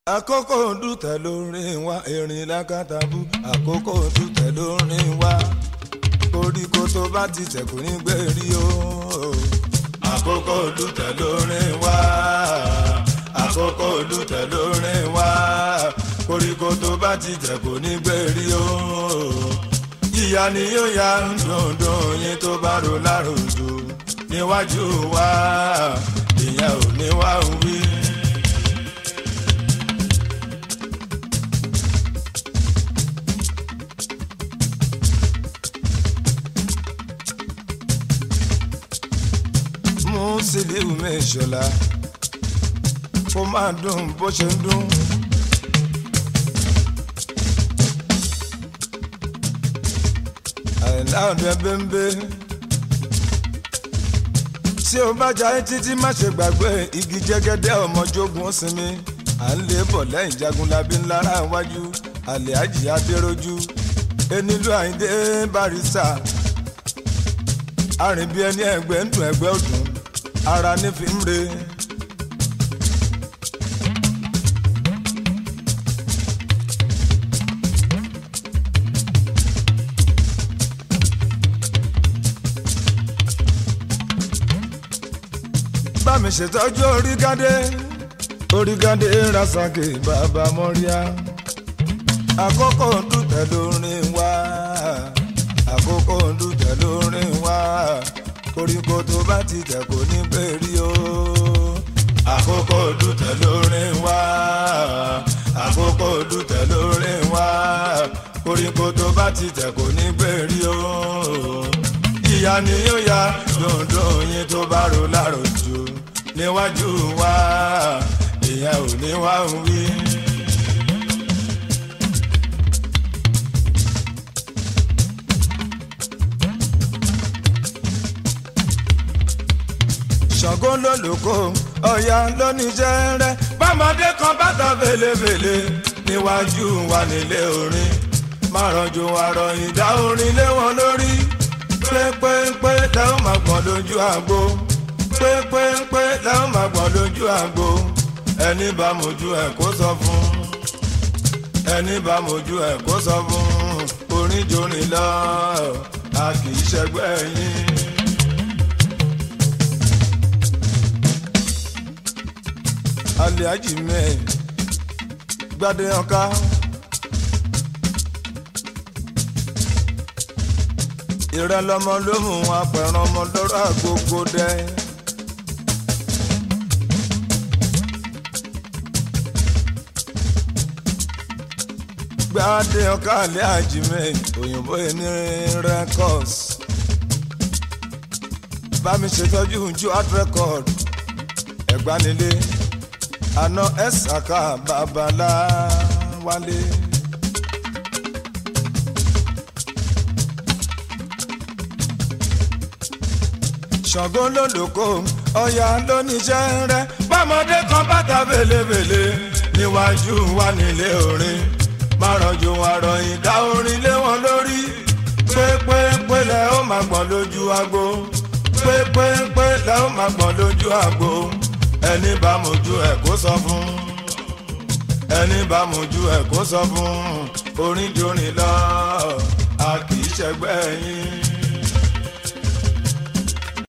àkókò dùtẹ̀ lórin wa erin lákàtàbù àkókò dùtẹ̀ lórin wa koríko tó bá ti tẹ̀ kò ní gbérí o. àkókò dùtẹ̀ lórin wa àkókò dùtẹ̀ lórin wa koríko tó bá ti tẹ̀ kò ní gbérí o. ìyá ni yóò ya dundun yín tó bá ro láròjò níwájú wa ìyẹn ò ní wá wí. mú sílíù mẹ́ṣọ́lá kó máa dùn bó ṣe ń dùn. àìlá ọ̀dẹ bẹ́ńbẹ́ tí o bá jayé títí má ṣe gbàgbé igi jẹ́gẹ́dẹ́ ọmọjógun ó sinmi à ń lé bọ̀ lẹ́yìn jagunlabi ńlára iwájú àlẹ́ àjì adéròjú enílù àyíndé barista arìnbí ẹni ẹgbẹ́ ń dùn ẹgbẹ́ ọdún ara ní fi ń re. bá mi ṣètọ́jú orígádé orígádé rasaki bàbá mọ́ríà àkókò dùtẹ̀ lórin wá àkókò dùtẹ̀ lórin wá koríko tó bá ti tẹ̀ kò ní bẹ́ẹ̀rí o. àkókò dùtẹ̀ lórin wá àkókò dùtẹ̀ lórin wá koríko tó bá ti tẹ̀ kò ní bẹ́ẹ̀rí o. ìyá ni yóò ya dundun yín tó bá ro láròjù níwájú wa ìyá ò ní wá wí. ṣàngó lólùkọ́ ọ̀yà lóníṣẹ́ rẹ̀ bọ́mọdé kan bàtà fèlèfèlè níwájú wa nílé orin márànjú àrọ̀ ìdá orin lé wọn lórí pépépé lẹ́wọ̀n máa gbọ́n lójú àgbo pépépé lẹ́wọ̀n máa gbọ́n lójú àgbo ẹni bá mojú ẹ̀ kó sọ fún ẹni bá mojú ẹ̀ kó sọ fún orin jórin lọ a kì í ṣẹgbẹ́ yín. aliaji mẹ gbadé ọká ìrẹlọmọ ló mú apẹ̀ràn ọmọ lọ́rọ̀ àgógó dẹ. gbadé ọká aliaji mẹ òyìnbó ẹni rẹkọs bá mi ṣètọ́jú ju art record ẹ̀gbánilé àná ẹ̀sàkà babalá wálé. ṣàngó lólùkọ ọ̀yà lóníṣẹ́ rẹ̀ bọ́mọdé kan bàtà bèlèbèlè níwájú wa nílé orin márànjú àrọ̀ ìdá orin lé wọn lórí pépépé lẹ́ ó máa gbọ́n lójú agbo pépépé lẹ́ ó máa gbọ́n lójú agbo ẹni bá mojú ẹ kó sọ fún ẹni bá mojú ẹ kó sọ fún orin jórin lọ a kì í ṣẹgbẹ́ yín.